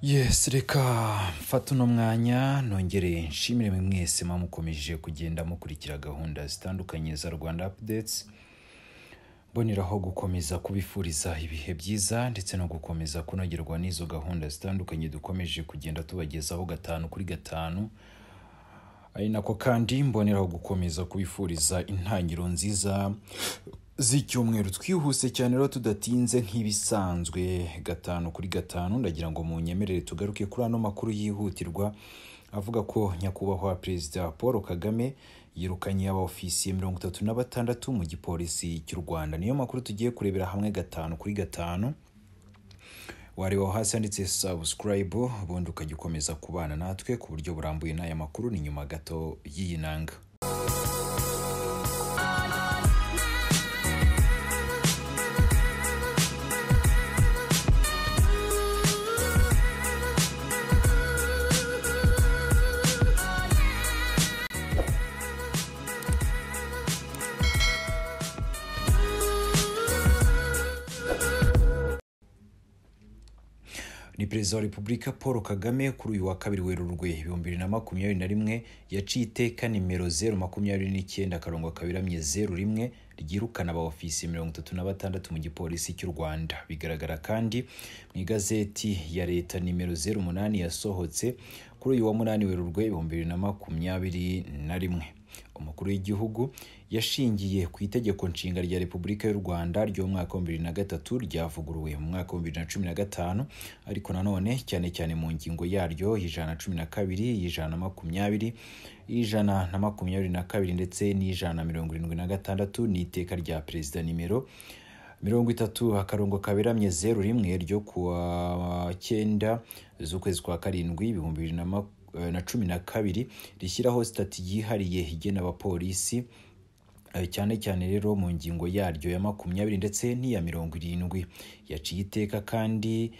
yesi reka mfate uno mwanya nongere nshimire mwe mwese muba mukomeje kugenda mukurikira gahunda zitandukanye za rwanda apudetsi mboneraho gukomeza kubifuriza ibihe byiza ndetse no gukomeza kunogerwa n'izo gahunda zitandukanye dukomeje kugenda tubagezaho gatanu kuri gatanu ari nako kandi mboneraho gukomeza kubifuriza intangiro nziza z'icyumweru twihuse cyane rero tudatinze nk'ibisanzwe gatanu kuri gatanu ndagira ngo munyemerere tugaruke kuri ano makuru yihutirwa avuga ko nyakubahwa perezida paul kagame yirukanye abaofisiye mirongo itatu na batandatu mu gipolisi cy'u rwanda niyo makuru tugiye kurebera hamwe gatanu kuri gatanu wareba hasi handitse subscribe ubundi ukajya ukomeza kubana natwe ku buryo burambuye n'aya makuru ni nyuma gato y'iyi nanga ni perezida wa repubulika paul kagame kuri uyu wa kabiri werurwe ibihumbi bibiri na makumyabiri na rimwe yaciye iteka nimero zeru makumyabiri n'icyenda akarongo kaberamye zeru rimwe ryirukana abaofisi mirongo itatu na batandatu mu gipolisi cy'u rwanda bigaragara kandi mu igazeti ya leta nimero zeru umunani yasohotse kuri uyu wa munani werurwe ibihumbi bibiri na makumyabiri na rimwe umukuru w'igihugu yashingiye ku itegeko nshinga rya repubulika y'u rwanda ry'umwaka wa bibiri na gatatu ryavuguruwe mu mwaka wa bibiri na cumi na gatanu ariko nanone cyane cyane mu ngingo yaryo y'ijana na cumi na kabiri y'ijana na makumyabiri y'ijana na makumyabiri na kabiri ndetse n'ijana na mirongo irindwi na gatandatu n'iteka rya perezida nimero mirongo itatu akarongo kaberamye zeru rimwe ryo kuwa cyenda z'ukwezi kwa karindwi ibihumbi bibiri na cumi na kabiri rishyiraho sitati yihariye igena abapolisi cyane cyane rero mu ngingo yaryo ya makumyabiri ndetse n'iya mirongo irindwi yaciye iteka kandi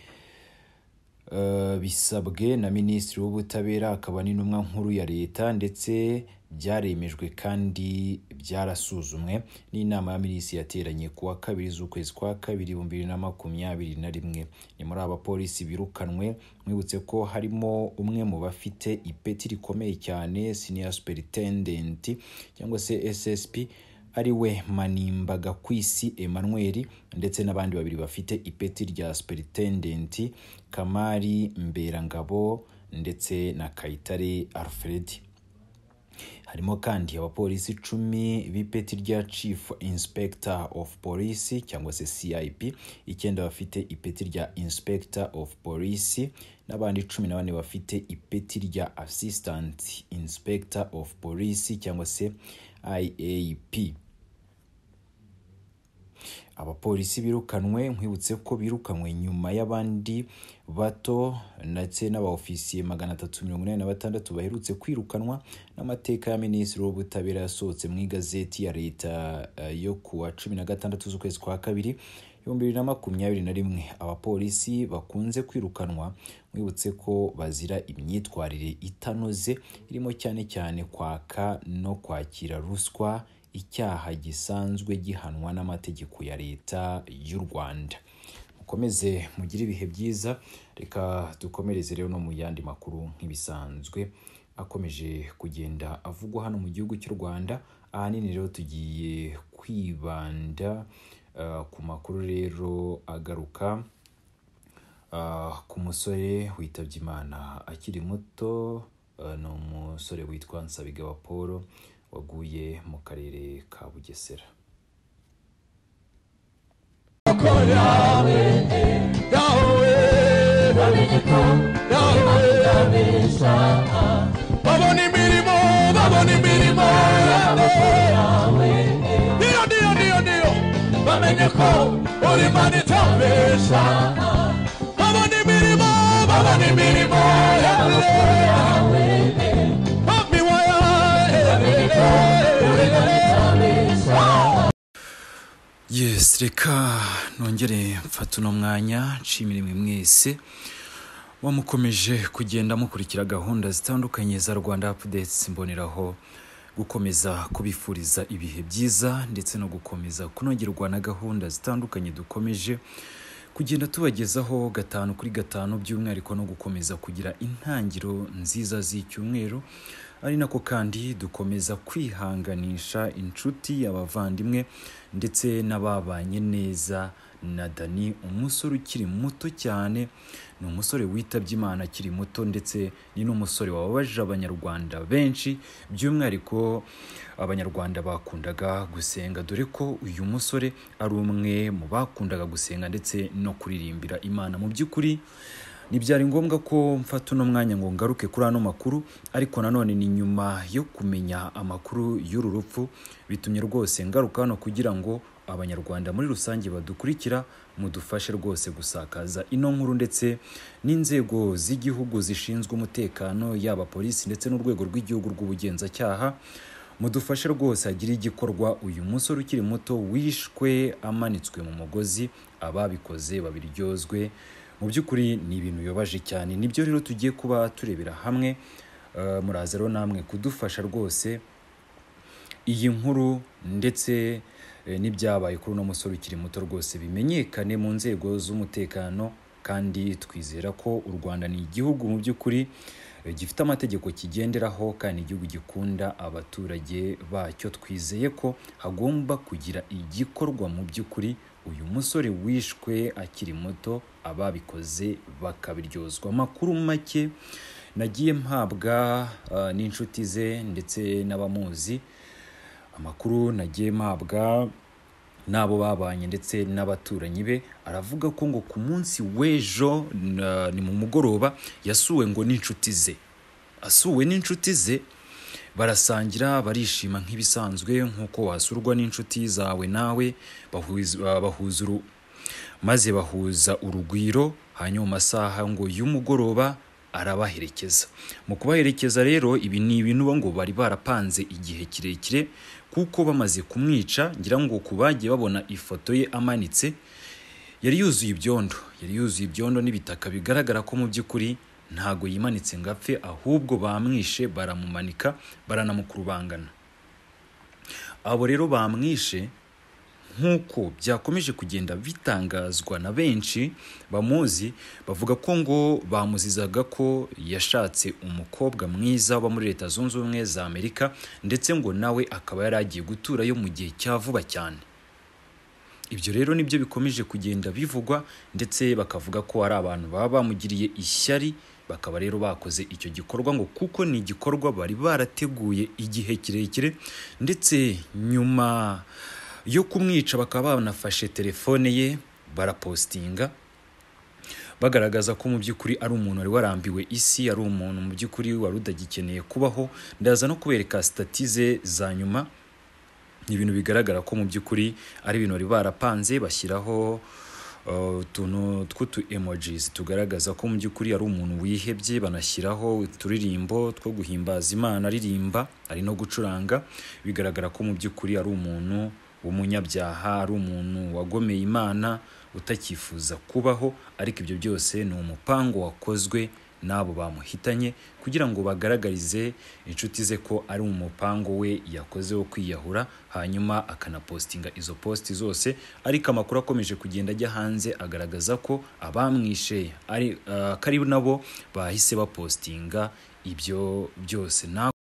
bisabwe na minisitiri w'ubutabera akaba n'intumwa nkuru ya leta ndetse byaremejwe kandi byarasuzumwe n'inama ya minisitiri yateranye ku wa kabiri z'ukwezi kwa kabiri ibihumbi bibiri na makumyabiri na rimwe ni muri aba polisi birukanwe mwibutse ko harimo umwe mu bafite ipeti rikomeye cyane siniya superitendenti cyangwa se ssp ari we manimbaga kwisi emmanuel ndetse n'abandi babiri bafite ipeti rya superitendenti kamari mberangabo ndetse na kayitare alfredi harimo kandi abapolisi icumi b'ipeti rya chief inspector of police cyangwa se cip icyenda bafite ipeti rya inspector of police n'abandi cumi na bane bafite ipeti rya assistant inspector of police cyangwa se iap abapolisi birukanwe nkwibutse ko birukanwe nyuma y'abandi bato ndetse n'abaofisiye magana atatu mirongo inani na batandatu baherutse kwirukanwa n'amateka ya minisitiri w'ubutabera yasohotse mu igazeti ya leta yo ku wa cumi na gatandatu z'ukwezi kwa kabiri ibihumbi bibiri na makumyabiri na rimwe abapolisi bakunze kwirukanwa mwibutse ko bazira imyitwarire itanoze irimo cyane cyane kwaka no kwakira ruswa icyaha gisanzwe gihanwa n'amategeko ya leta y'u rwanda mukomeze mugire ibihe byiza reka dukomereze rero no mu yandi makuru nk'ibisanzwe akomeje kugenda avugwa hano mu gihugu cy'u rwanda ahanini rero tugiye kwibanda ku makuru rero agaruka ku musore witabye imana akiri muto ni umusore witwa nsabigaba paul waguye mu karere ka bugesera babona imirimo babona imirimo niyo niyo niyo niyo bamenye ko uri mani itabesha babona imirimo babona imirimo yes reka nongere mfata uno mwanya nshimire mwe mwese wamukomeje kugenda mukurikira gahunda zitandukanye za rwanda apudetsi mboneraho gukomeza kubifuriza ibihe byiza ndetse no gukomeza kunogerwa na gahunda zitandukanye dukomeje kugenda tubagezaho gatanu kuri gatanu by'umwihariko no gukomeza kugira intangiriro nziza z'icyumweru ari nako kandi dukomeza kwihanganisha inshuti abavandimwe ndetse n'ababanye neza na dani umusore ukiri muto cyane ni umusore witabye imana akiri muto ndetse ni n'umusore wababaje abanyarwanda benshi by'umwihariko abanyarwanda bakundaga gusenga dore ko uyu musore ari umwe mu bakundaga gusenga ndetse no kuririmbira imana mu by'ukuri ntibyari ngombwa ko mfata uno mwanya ngo ngaruke kuri ano makuru ariko nanone ni nyuma yo kumenya amakuru y'uru rupfu bitumye rwose ngaruka hano kugira ngo abanyarwanda muri rusange badukurikira mudufashe rwose gusakaza ino nkuru ndetse n'inzego z'igihugu zishinzwe umutekano yaba polisi ndetse n'urwego rw'igihugu rw'ubugenzacyaha mudufashe rwose hagire igikorwa uyu musore ukiri muto wishwe amanitswe mu mugozi ababikoze babiryozwe mu by'ukuri ni ibintu bibabaje cyane nibyo rero tugiye kuba turebera hamwe Eh, muraza rero namwe kudufasha rwose iyi nkuru ndetse eh, n'ibyabaye kuri uno musore ukiri muto rwose bimenyekane mu nzego z'umutekano kandi twizera ko u rwanda ni igihugu mu by'ukuri eh, gifite amategeko kigenderaho kandi igihugu gikunda abaturage bacyo twizeye ko hagomba kugira igikorwa mu by'ukuri uyu musore wishwe akiri muto ababikoze bakabiryozwa amakuru make nagiye mpabwa eh, n'inshuti ze ndetse n'abamuzi amakuru nagiye mpabwa n'abo babanye ndetse n'abaturanyi be aravuga ko ngo ku munsi w'ejo na- ni mu mugoroba yasuwe ngo n'inshuti ze asuwe n'inshuti ze barasangira barishima nk'ibisanzwe nk'uko wasurwa n'inshuti zawe nawe bahuza bahuza uru- maze bahuza urugwiro hanyuma mu masaha ngo y'umugoroba arabaherekeza mu kubaherekeza rero ibi ni ibintu ngo bari barapanze igihe kirekire kuko bamaze kumwica ngira ngo ku bagiye babona ifoto ye amanitse yari yuzuye ibyondo yari yuzuye ibyondo n'ibitaka bigaragara ko mu by'ukuri ntago yimanitse ngo apfe ahubwo bamwishe baramumanika baranamukurubangana abo rero bamwishe nk'uko byakomeje kugenda bitangazwa na benshi bamuzi bavuga ko ngo bamuzizaga ko yashatse umukobwa mwiza uba muri leta zunze ubumwe za amerika ndetse ngo nawe akaba yari agiye guturayo mu gihe cya vuba cyane ibyo rero nibyo bikomeje kugenda bivugwa ndetse bakavuga ko hari abantu baba bamugiriye ishyari bakaba rero bakoze icyo gikorwa ngo kuko ni igikorwa bari barateguye igihe kirekire ndetse nyuma yo kumwica bakaba banafashe telefone ye barapositinga bagaragaza ko mu by'ukuri ari umuntu wari warambiwe isi ari umuntu mu by'ukuri wari utagikeneye kubaho ndaza no kubereka sitati ze za nyuma ni ibintu bigaragara ko mu by'ukuri ari ibintu bari barapanze bashyiraho uh, utuntu tw'utu emojis tugaragaza ko mu by'ukuri ari umuntu wihebye banashyiraho uturirimbo two guhimbaza imana aririmba ari no gucuranga bigaragara ko mu by'ukuri ari umuntu w'umunyabyaha ari umuntu wagomeye imana utakifuza kubaho ariko ibyo byose ni umupango wakozwe n'abo bamuhitanye kugira ngo bagaragarize inshuti ze ko ari mu mupango we yakoze wo kwiyahura hanyuma akanapositinga izo posti zose ariko amakuru akomeje kugenda ajya hanze agaragaza ko abamwishe ari ah, ko ari nabo bahise bapositinga ibyo byose na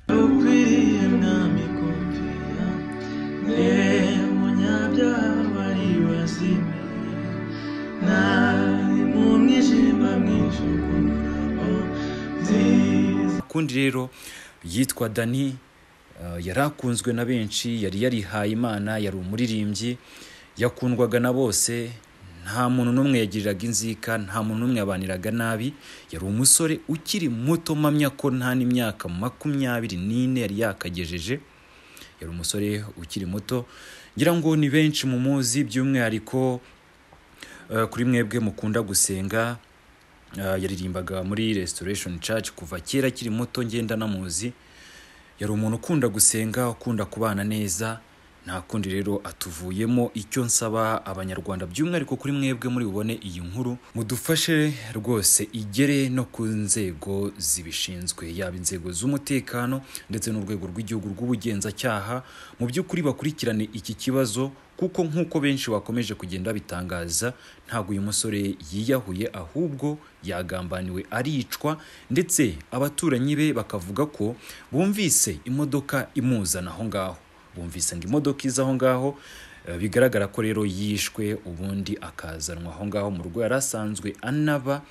ukwiriye mwami kumvira mbere munyabyaha wibazimiye nari mu mwijima mwinshi ukunturabo nziza kundi rero yitwa dani eh, yari akunzwe na benshi yari yarihaye imana yari umuririmbyi yakundwaga na bose nta muntu n'umwe yagiriraga inzika nta muntu n'umwe yabaniraga nabi yari umusore ukiri muto mpamya ko nta n'imyaka makumyabiri n'ine yari yakagejeje yari umusore ukiri muto ngira ngo ni benshi mu muzi by'umwihariko eh, kuri mwebwe mukunda gusenga Ah, yaririmbaga muri restoration church kuva kera akiri muto ngenda namuzi yari umuntu ukunda gusenga ukunda kubana neza nta kundi rero atuvuyemo icyo nsaba abanyarwanda by'umwihariko kuri mwebwe muri bubone iyi nkuru mudufashe rwose igere no ku nzego zibishinzwe yaba inzego z'umutekano ndetse n'urwego rw'igihugu rw'ubugenzacyaha mu by'ukuri bakurikirane iki kibazo kuko nk'uko benshi bakomeje kugenda bitangaza ntabwo uyu musore yiyahuye ahubwo yagambaniwe aricwa ndetse abaturanyi be bakavuga ko bumvise imodoka imuzana aho ngaho bumvise ngo imodoka iza aho ngaho Eh, bigaragara ko rero yishwe ubundi akazanwa aho ngaho mu rugo yari asanzwe anaba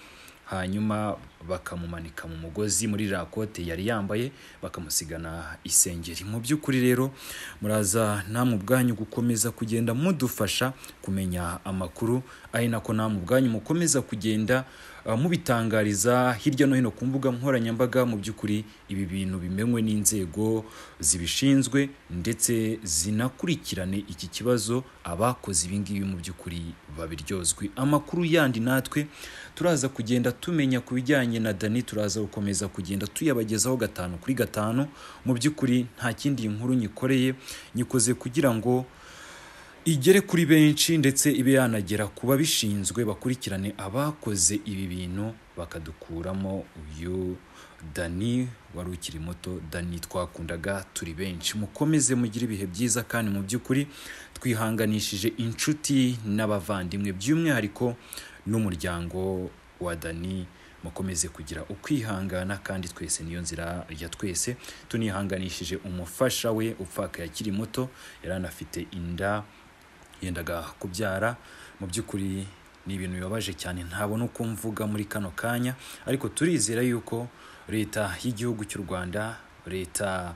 hanyuma bakamumanika mu mugozi muri iriya kote yari yambaye bakamusigana isengeri mu by'ukuri rero muraza namwe ubwanyu gukomeza kugenda mudufasha kumenya amakuru ari nako namwe ubwanyu mukomeza kugenda eh, mubitangariza hirya no hino ku mbuga nkoranyambaga mu by'ukuri ibi bintu bimenywe n'inzego zibishinzwe ndetse zinakurikirane iki kibazo abakoze ibi ngibi mu by'ukuri babiryozwe amakuru yandi natwe turaza kugenda tumenya ku bijyanye na dani turaza gukomeza kugenda tuyabagezaho gatanu kuri gatanu mu by'ukuri nta kindi iyi nkuru nyikoreye nyikoze kugira ngo igere kuri benshi ndetse ibe yanagera ku babishinzwe bakurikirane abakoze ibi bintu bakadukuramo uyu dani wari ukiri muto dani twakundaga turi benshi mukomeze mugire ibihe byiza kandi mu by'ukuri twihanganishije inshuti n'abavandimwe by'umwihariko n'umuryango wa dani mukomeze kugira ukwihangana kandi twese niyo nzira ya twese tunihanganishije umufasha we upfaka yakiri muto yari anafite inda yendaga kubyara mu by'ukuri ni ibintu bibabaje cyane ntabona uko mvuga muri kano kanya ariko turizera yuko leta y'igihugu cy'u rwanda leta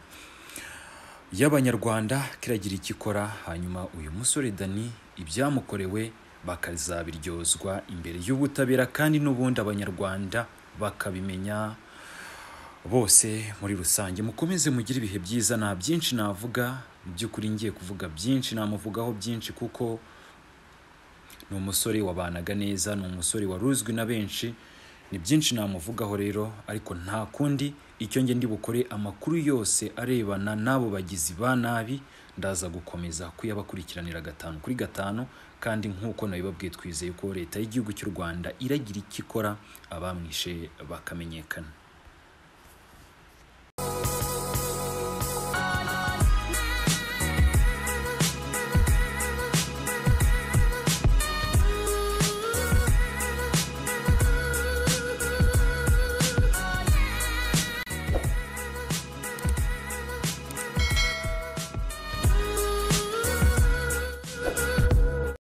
y'abanyarwanda kiragira icyo ikora hanyuma uyu musore dani ibyamukorewe bakazabiryozwa imbere y'ubutabera kandi n'ubundi abanyarwanda bakabimenya bose muri rusange mukomeze mugire ibihe byiza nta byinshi navuga mu by'ukuri ngiye kuvuga byinshi namuvugaho byinshi kuko ni umusore wabanaga neza ni umusore wari uzwi na benshi ni byinshi namuvugaho rero ariko nta kundi icyo njye ndi bukore amakuru yose arebana n'abo bagizi ba nabi ndaza gukomeza kuyabakurikiranira gatanu kuri gatanu kandi nk'uko nabibabwiye twizeye ko leta y'igihugu cy'u rwanda iragira icyo ikora abamwishe bakamenyekana